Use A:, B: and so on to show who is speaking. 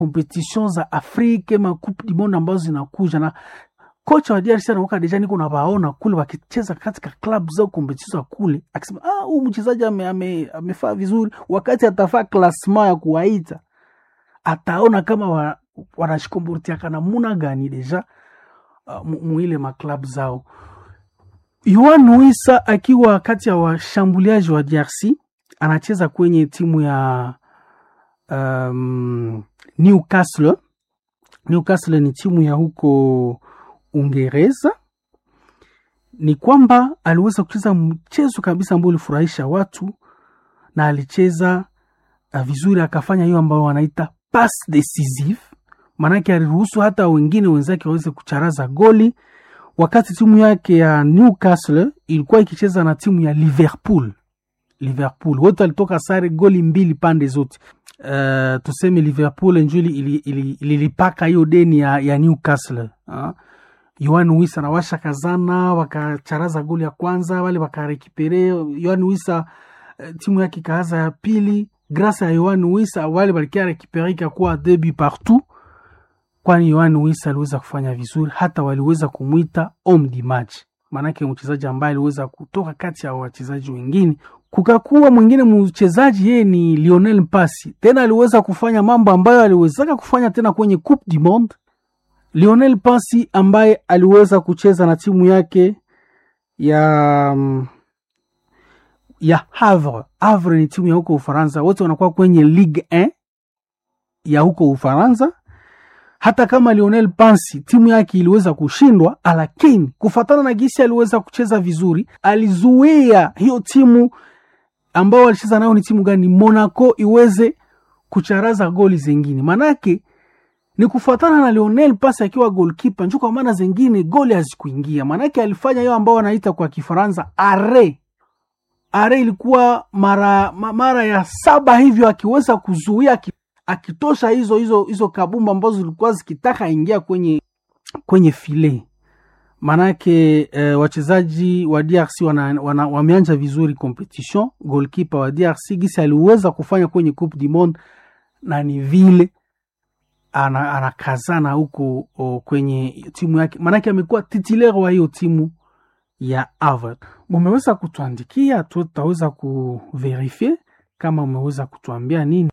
A: competition za Afrika ma coupe du monde ambazo zinakuja na kocha wa DRC anaoka deja niko nawaona kule wakicheza katika club zao competition za kule, akisema ah, huyu mchezaji ame, ame, amefaa vizuri. Wakati atafaa klasma ya kuwaita ataona kama wa, wanashikombortiaka namuna gani deja uh, muile maklabu zao. Yohan Wissa akiwa kati ya washambuliaji wa DRC anacheza kwenye timu ya um, Newcastle. Newcastle ni timu ya huko Uingereza. Ni kwamba aliweza kucheza mchezo kabisa ambao ulifurahisha watu na alicheza uh, vizuri, akafanya hiyo ambayo wanaita pass decisive, maanake aliruhusu hata wengine wenzake waweze kucharaza goli wakati timu yake ya Newcastle ilikuwa ikicheza na timu ya Liverpool. Liverpool wote walitoka sare goli mbili pande zote. Uh, tuseme Liverpool njuli ililipaka ili, ili hiyo deni ya, ya Newcastle uh. Yohan Wissa na washa kazana wakacharaza goli ya kwanza, wale wakarekipere. Yohan Wissa uh, timu yake ikaanza ya pili, grâce ya Yohan Wissa wale walikia rekipere ikakuwa deux buts partout kwani Yohan Wissa aliweza kufanya vizuri, hata waliweza kumwita homme du match, maanake mchezaji ambaye aliweza kutoka kati ya wachezaji wengine. Kukakuwa mwingine mchezaji yeye ni Lionel Mpasi, tena aliweza kufanya mambo ambayo aliwezaka kufanya tena kwenye Coupe du Monde. Lionel Mpasi ambaye aliweza kucheza na timu yake ya ya Havre. Havre ni timu ya huko Ufaransa, wote wanakuwa kwenye Ligue 1 ya huko Ufaransa hata kama Lionel Pansi timu yake iliweza kushindwa, lakini kufatana na gisi aliweza kucheza vizuri, alizuia hiyo timu ambao walicheza nayo ni timu gani, Monaco, iweze kucharaza goli zengine. Manake ni kufatana na Lionel Pansi akiwa goalkeeper, njo kwa maana zengine goli hazikuingia. Manake alifanya hiyo ambao wanaita kwa Kifaransa are are, ilikuwa mara mara ya saba hivyo, akiweza kuzuia akitosha hizo hizo hizo kabumba ambazo zilikuwa zikitaka ingia kwenye kwenye file. Manake eh, wachezaji wa DRC wana, wana, wameanja vizuri competition. Goalkeeper wa DRC gisi aliweza kufanya kwenye Coupe du Monde, na ni vile anakazana ana huko kwenye timu yake, manake amekuwa titulaire wa hiyo timu ya Havre. Umeweza kutuandikia, tutaweza kuverifie kama umeweza kutuambia nini